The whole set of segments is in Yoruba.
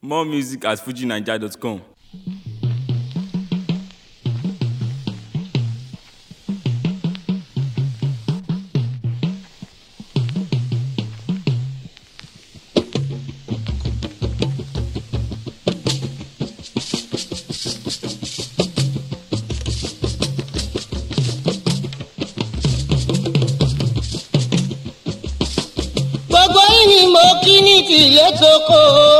More music at fujinaija.com. gbogbo yìí ni mo kí ní tìlẹ̀ tókò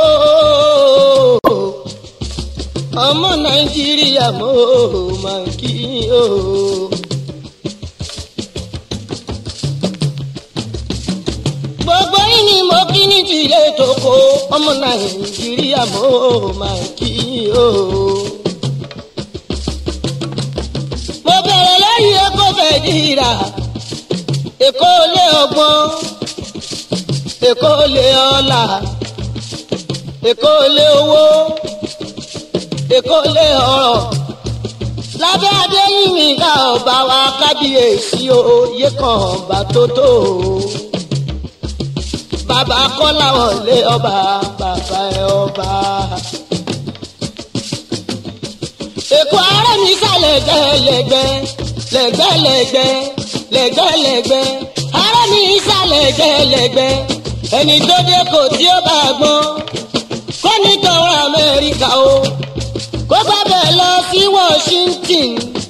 ọmọ nàìjíríà mo máa kí yín o. gbogbo yìí ni mo kí ní tìlẹ̀ tókò ọmọ nàìjíríà mo máa kí yín o. mo bẹ̀rẹ̀ lẹ́yìn ẹ̀kọ́ fẹ́ dìrà èkó lé ọgbọ́n èkó lé ọlà èkó lé owó èkó lé ọrọ̀ lábẹ́ adéyìnmí ká ọba wa kábíyèsí oyè kan ọba tó tó bàbá kọ́lá wọlé ọba bàbá ẹ ọba. èkó ara mi sálẹ̀ gbẹ́lẹ́gbẹ́ lẹ́gbẹ́lẹ́gbẹ́ lẹ́gbẹ́lẹ́gbẹ́ ara mi sálẹ̀ gbẹ́lẹ́gbẹ́ ẹni tó dé kò tí ó bá gbọ́n kó ní tọrọ amẹ́ríkà o kó gbàgbẹ́ lọ sí washington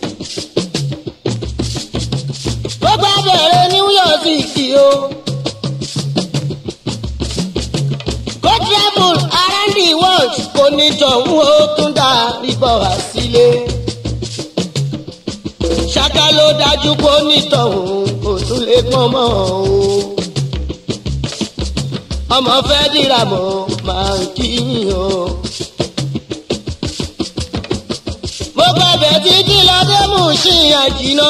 kó gbàgbẹ́ rẹ new york city o kó travel around the world kó ní tọ̀hún ó tún dá ibọ̀ wá sílé ṣáká ló dájú kó ní tọ̀hún kò tún lè pọ́n mọ́ o ọmọ fẹ́ dìrà mọ́ máa ń kíyìn o. mo gbàgbẹ́ títí lọ́dẹ́ mú sí àjìnà.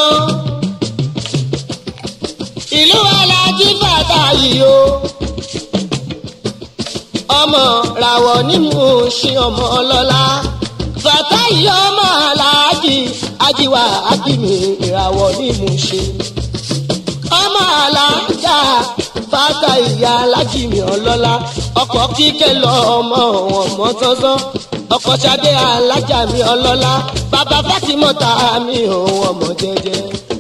ìlú alájí bàtà yìí o. ọmọ ràwọ̀ ní mú sí ọmọ ọlọ́lá. bàtà yìí ọmọ aláàjì ajíwá akíní ìràwọ̀ ní mú sí. ọmọ alájà fata ìyá alájìmí ọlọ́lá ọkọ̀ kíkẹ́ lọ ọmọ ọmọ sọ́sọ́ ọkọ̀ sadé alájàmí ọlọ́lá bàbá fátímọ́ta mi òun ọmọ jẹjẹ.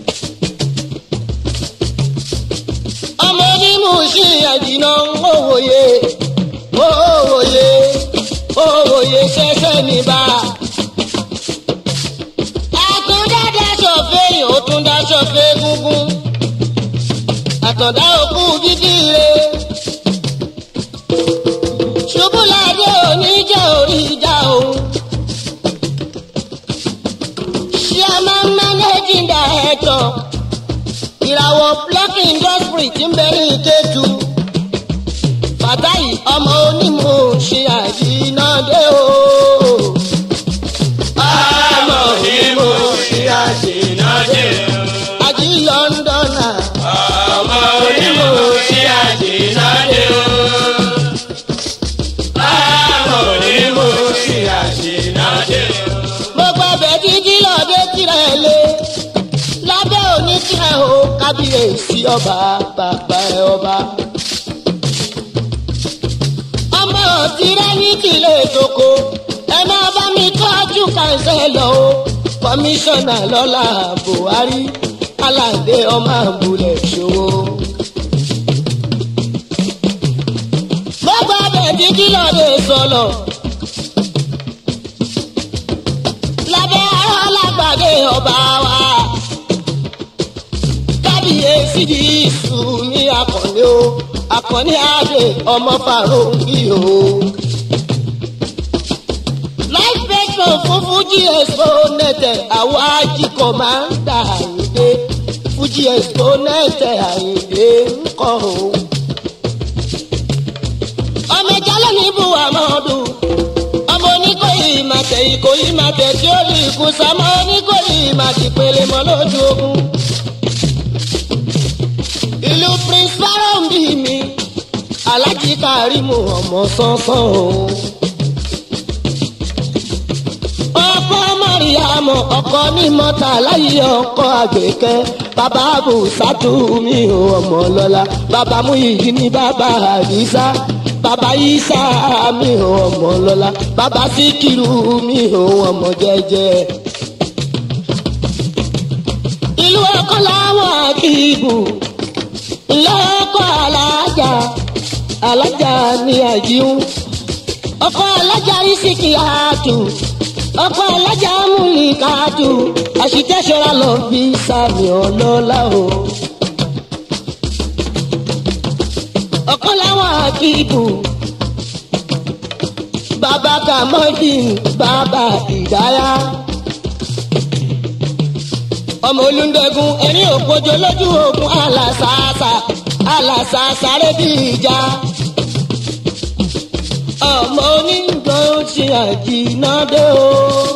ọmọ onímù sí ẹ̀dínà òwòye òwòye òwòye ṣẹṣẹ ní bá. àtúndá daṣọ fẹ́yìn ó tún daṣọ fẹ́ gúngún àtọ̀dá òkú dídí re. ṣubúládé oníjà orí ìjà òun. chairman managing director ìràwọ̀ block industry ti ń bẹ ní ìkétu. fàtáì ọmọ onímọ̀ ṣe àjínádé o. ọmọ onímọ̀ ṣe àjínádé o. àjí lọ́ndọ̀nà ọmọ onímọ̀ sí àjìnàdé o. ọmọ onímọ̀ sí àjìnàdé o. gbogbo ọbẹ̀ dídí lọ́dẹ tirẹ̀ lé lábẹ́ òní tirẹ̀ o kábíyèsí ọba bàbá ẹ ọba. ọmọ tirẹ̀ ní tìlẹ̀ ètòkò ẹ máa bá mi tọ́jú kàńsẹ́lọ̀ o kọmíṣánná lọ́la buhari aládé ọmọ àbúlé ṣòwò. gbogbo ọbẹ̀ dídí lọ́dẹ sọ̀lọ̀. lábẹ́ ará lágbàdé ọba wa. kábíyèsí di ìṣù ní akọ̀ní o akọ̀ní adé ọmọ fàrọ̀ǹkì o. life pension fún fuji expo nẹ̀tẹ̀ àwọn ajíkọ̀ máa ń dà àyíndé fuji expo nẹ̀tẹ̀ àyíndé ńkọ̀ o. ọmọ ìjálẹ̀ ní buhamadu ọmọ oníkòyí màtẹ ìkòyí màtẹ tí ó lè kú sámọ oníkòyí màtì pèlè mọ lójú ogun. ìlú prince farom bí mi alájí karimu ọmọ sánsán o. ọkọ mariam ọkọ ní mọta láyé ọkọ àgbẹkẹ bàbá àbùsátù mi ò ọmọ lọ́la bàbá múyìí ní bàbá àdìsá bàbá isa mi ò ọmọ lọ́la bàbá síkírù mi ò ọmọ jẹ́jẹ́ ìlú ọkọ làwọn akíbù lọkọ alájà alájà ní àjíhùn ọkọ alájà ìsìkì àtù ọkọ alájà múlìkàtù àṣìtẹ́sọ̀rọ̀ lọ bí sàmì ọlọ́lá o. ọkọ làwọn akíbù bàbá kàmọ́dìn bàbá ìdáyà ọmọ olùdẹ́gun ẹni òpójọ lójú ogun alàsàásà alàsàásà rẹ bí ìjà ọmọ onígbọ̀n ṣe àjìnàdé o.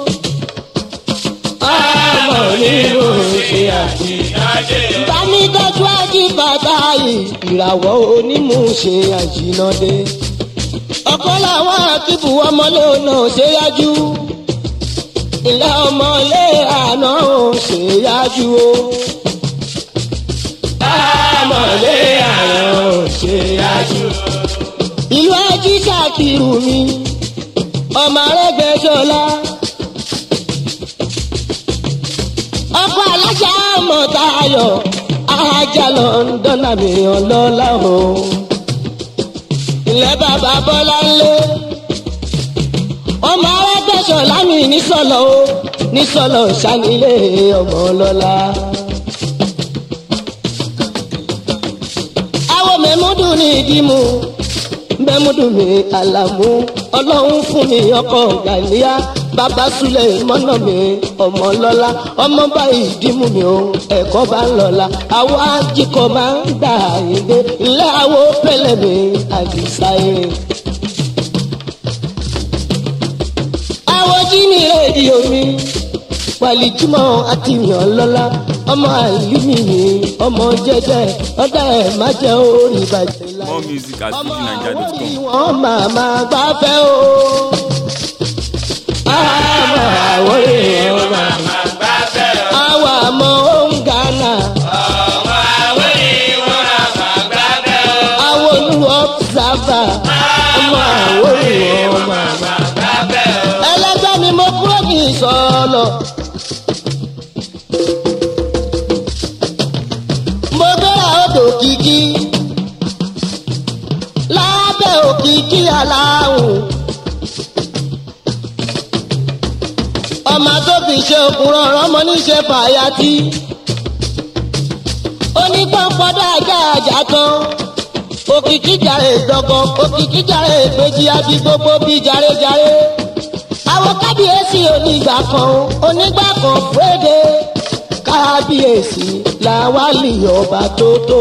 ọmọ onígbọ̀n ṣe àjìnàdé o. bámi tọ́jú ají bàtà yìí ìràwọ̀ onímùṣe àjìnàdé. ọ̀pọ̀ làwọn akíbu ọmọlé náà ṣe yájú ilé ọmọlé àná ò ṣe yájú o. ọmọlé àná ò ṣe yájú o. ìlú ají ṣàkìrù mi ọmọ arẹgbẹsọlá. ọkọ alájà mọ̀tayọ ajá london àmì ọlọ́lá o. ilé bàbá bọ́lá ńlẹ́ ọmọ arẹgbẹsọlá mi nísọlọ o nísọlọ sanilé ọmọ ọlọ́lá. àwọn mẹ́múdù ní ìdímú mẹ́múdù ní àlàmú ọlọ́run fún mi ọkọ̀ gàlíà bàbá sulẹ̀ mọ́nà mi ọmọ lọ́la ọmọ báyìí dìmú mi o ẹ̀kọ́ bá ń lọ́la àwọn ajíkọ̀ máa ń gbà yíndé ilé àwọn pẹ̀lẹ́ mi àdìsá eré. àwọn jí ní rédíò mi pàlìjúmọ́ àti yàn lọ́la ọmọ àlùmí mi ọmọ jẹjẹ ọdẹ ẹ̀ má jẹ́ orí ìbàjẹ́ láyé More music at ọmọ fujininja.com. àwòrán wọn máa máa gbáfẹ́ o. ọmọ àwòrán wọn máa máa gbáfẹ́ o. àwọn àmọ́ òun gánà ọmọ àwòrán wọn máa gbáfẹ́ o. àwọn olú ọ̀bùsàbà ọmọ àwòrán wọn máa máa. gbáfẹ́ o. ẹlẹgbẹ́ mi mo kúrò ní ìsọ̀lọ̀. mo gbéra odò kìkì lábẹ́ òkìkí aláwùn. ọmọ tó fi ṣe òkúrọ̀ ọmọ níṣe fàyàtì. onígbọ̀npọ̀dọ̀ ajá àjà kan òkìkí jàre dọ́gbọ́n òkìkí jàre ìpèjì àbí gbogbo bí jàrejàre àwọn kábíyèsí onígbà kan onígbà kan fúrédé kábíyèsí làwálì ọba tó tó.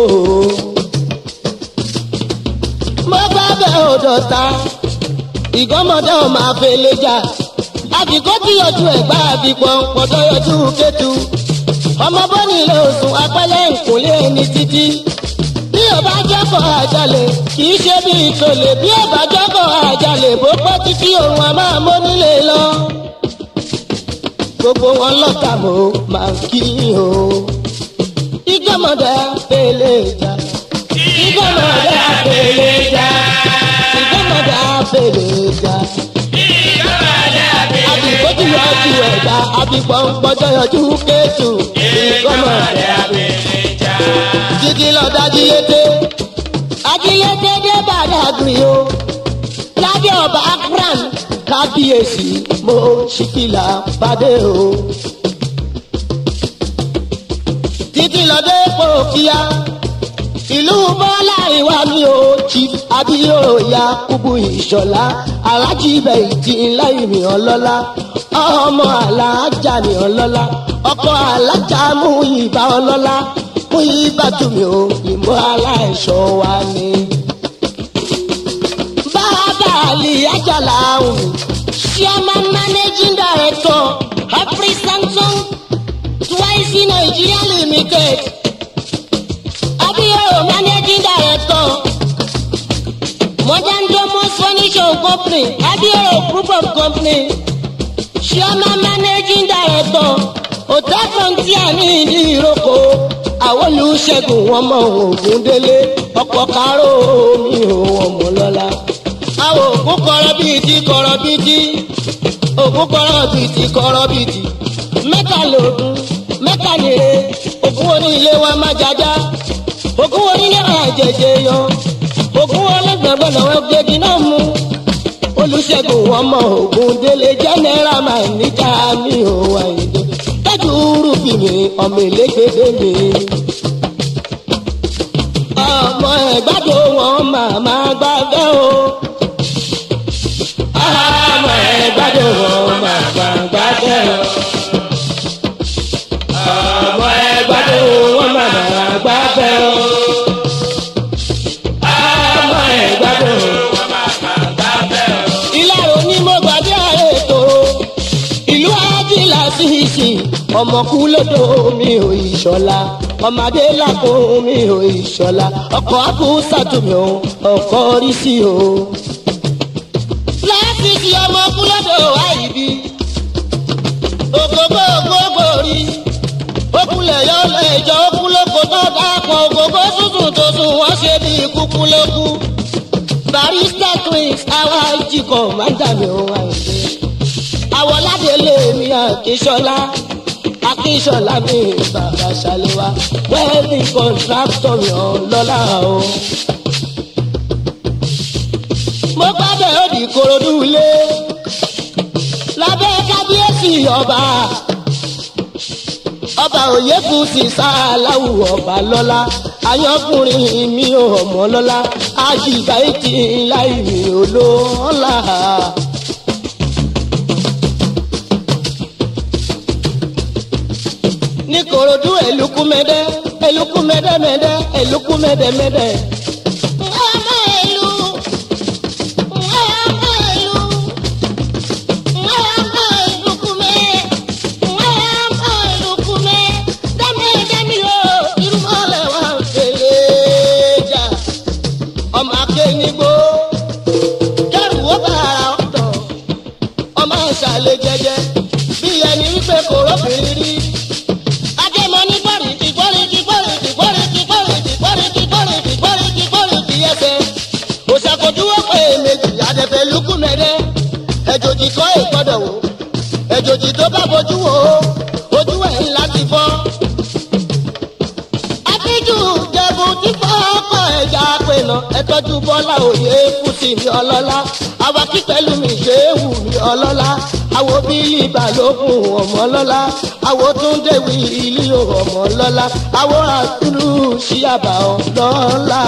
mo gbàgbé òdòta ìgọ́mọdé ò máa fele jà àbíkó tí yọjú ẹ̀gbá àbípọ̀n pọ̀tọ́ yọjú kẹ́tù ọmọ bọ́ni ilé òsùn apẹ́lẹ́ ìkúnlé ẹni títí bí ò bá jọ́kọ̀ àjálẹ̀ kì í ṣe bí ìtòlè bí ò bá jọ́kọ̀ àjálẹ̀ bó pẹ́ títí òun a máa mọ́ nílé lọ. gbogbo wọn lọ́ka mo máa ń kí o. ìgbọ́mọdé àpèlè jà. ìgbọ́mọdé àpèlè jà. ìgbọ́mọdé àpèlè jà. àbíkó tí yọjú ẹ̀dá àbíkó ń pọ́jọ́ yọjú kéjù. ìgbọ́mọdé àpèlè jà títí lọ dájú yété. Ajílété dé Bàdàgìrì o. Lábẹ́ ọba Akran kábíyèsí mo ṣìkìlà bàdé o. Títí lọ dé Pòkíyá. Ìlú Bọ́lá ìwà mi ò chief Abíyóòyà Kúbú Ìṣọ̀lá. Alájí ibẹ̀ ìtì ńlá ìmì ọlọ́lá. Ọmọ alájà mi ọlọ́lá. Ọkọ alájà mú ìbá ọlọ́lá mú ìbátúmi o ìmọ̀ aláìṣọ́ wa ni. bàbá àlì àjàlá ọ̀hún chairman managing director afri samsung twice nigeria limited abiyo managing director modern domus furniture company abiyo group of company chairman managing director hotel frontier ní ìdí ìrókò àwọn olùṣègùn ọmọ ògùn délé ọ̀pọ̀ káró mi ò ọmọ lọ́la. àwọn ògùn kọrọ bíi ti kọrọ bíi ti ògùn kọrọ bíi ti kọrọ bíi ti mẹ́ta lòdùn mẹ́ta nìre ògùn onílé wa má jájá ògùn onílé wa jẹjẹ yọ ògùn ọlẹ́gbẹ̀gbẹ̀ lọ́wọ́ gbégi náà mú olùṣègùn ọmọ ògùn délé jẹ́nẹ́rà máa níjà mi ò àyèdè tọ́jú rúbì mi ọmọ ìlégbèdè mi. ọmọ ẹ̀gbádùn wọn màmá gbàgbẹ́ o. ọmọ ẹ̀gbádùn wọn màmá gbàgbẹ́ o. ọmọ ẹ̀gbádùn wọn màmá gbàgbẹ́ o. ọmọ ẹ̀gbádùn ìlàrò ní mo gbàdé ààrẹ tòrò ìlú ajílà síìsì ọmọkú lódò mi ò ìṣọlá ọmọdé làkó mi ò ìṣọlá ọkọ akúsàtúmí o ọkọ rí sí o. láfíìsì ọmọkú lódò àìbí ògógó ògógó rí okunlẹ̀ yọ lẹ́jọ́ okunlóko tó dápọ̀ ògógó tuntun tó sùn wọ́n ṣe bí kúkú lókù barista twins àwa jí kọ̀mándà mi ò wá ìdè. àwọ̀ládélé mi àkíṣọlá akíṣọlá mi bàbá ṣàlẹ́wà wẹ́ẹ̀lì kọ̀ǹtráktọ̀ mi ọlọ́lá o. mo gbàgbé òdì korodu ilé lábẹ́ kábíyèsí ọba ọba òyekù sí sáláwù ọba lọ́lá ayọ́kùnrin mi ò mọ́ lọ́lá àṣìgbà ìtì láì mi ò lọ́lá. ní korodu eluku mẹdẹ eluku mẹdẹ mẹdẹ eluku mẹdẹ mẹdẹ. ọmọ ìlú ọmọ ìlú ọmọ ìlú kúmẹ ọmọ ìlú kúmẹ dẹ́mi dẹ́mi o irúmọlẹ̀ wà fèlè jà ọmọ akéwìgbò kẹrù ó bàrà ọ̀dọ̀ ọmọ ìsàlẹ̀ jẹjẹ bí ẹni wípé kò rọ́bìnrin rí ajẹmọ ní gbọ́rìtì gbọ́rìtì gbọ́rìtì gbọ́rìtì gbọ́rìtì gbọ́rìtì gbọ́rìtì gbọ́rìtì gbọ́rìtì ẹsẹ̀ òṣàkójúwọ́ pé méjì àdẹ̀fẹ̀ lukú mẹ́rẹ́ ẹ̀jòjì kọ́ ìgbọ́dọ̀ wò ẹ̀jòjì tó bá bojú wò ó ojú ẹ̀ ńlá ti fọ́. àtijọ́ jẹ̀bù tí fọ́ọ̀kọ̀ ẹja pinnu ẹtọ́jú bọ́lá òye fúsì ní ọlọ́lá àwa kí pẹ̀lú mi ṣe é wù mí ọlọ́lá àwo bílí balógun ọmọ lọ́lá àwo túndé wíìlì ọmọ lọ́lá àwo àtúrú síyàbá ọlọ́lá.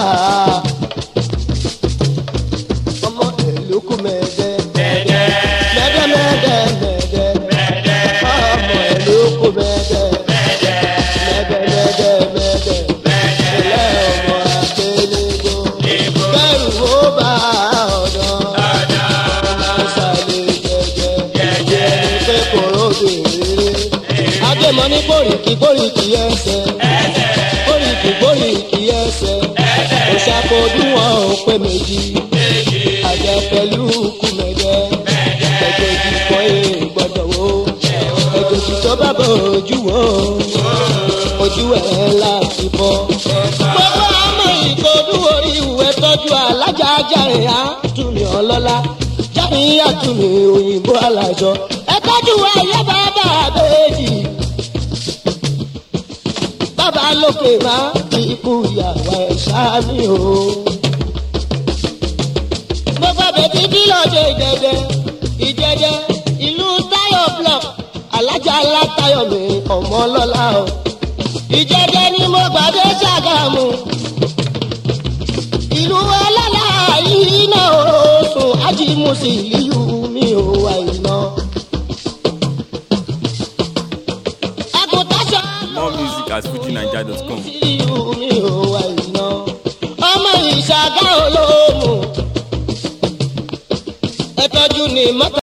ọmọ èlùkù mẹ́ẹ̀dẹ́ mẹ́ẹ̀dẹ́ mẹ́ẹ̀dẹ́ mẹ́ẹ̀dẹ́ mẹ́ẹ̀dẹ́ ọmọ èlùkù mẹ́ẹ̀dẹ́ mẹ́ẹ̀dẹ́ mẹ́ẹ̀dẹ́ mẹ́ẹ̀dẹ́ ilé ọmọ àgbélébó kẹrù ó bá ọ̀dọ́ ọmọ sàlẹ̀ jẹjẹ ẹni pé kòró bèrè adémọ ní bòríkì bòríkì ẹsẹ̀ bòríkì bòríkì ẹsẹ̀ òṣàkójú wọn ò pé méjì àjẹ pẹ̀lú kùmẹ̀dẹ́ ẹ̀jẹ̀jì kọ́ ẹ̀ gbọ́dọ̀ wo ẹ̀jẹ̀jì tó bá bọ̀ ojú wo ojú ẹ̀ láti bọ́. gbogbo ọmọ ìkọdú orí ìwé tọ́jú alájà ajáre àtúnmí ọlọ́lá jáde àtúnmí òyìnbó alájọ ẹ tọ́jú ayé bàbá àbẹ́jì. bàbá lókè máa fi ikú ìyàwó ẹ̀ sáàmì o. gbogbo bèbí bí lọ́jọ́ ìjẹ́jẹ́ ìjẹ́jẹ́ ìlú táyọ̀ block alájà látayọ̀ mi ọmọ ọlọ́lá o ìjẹjẹ ni mo gbàdé ṣàgámù ìlú ọlọ́lá yìí náà oṣùn ajímùsì ìlú mi ò wà iná. àgùntàṣọ More music at fujinaija.com. ìlú mi ò wà iná. ọmọ ìṣàgá olóòmù ẹ̀tọ́jú ni mọ́tò.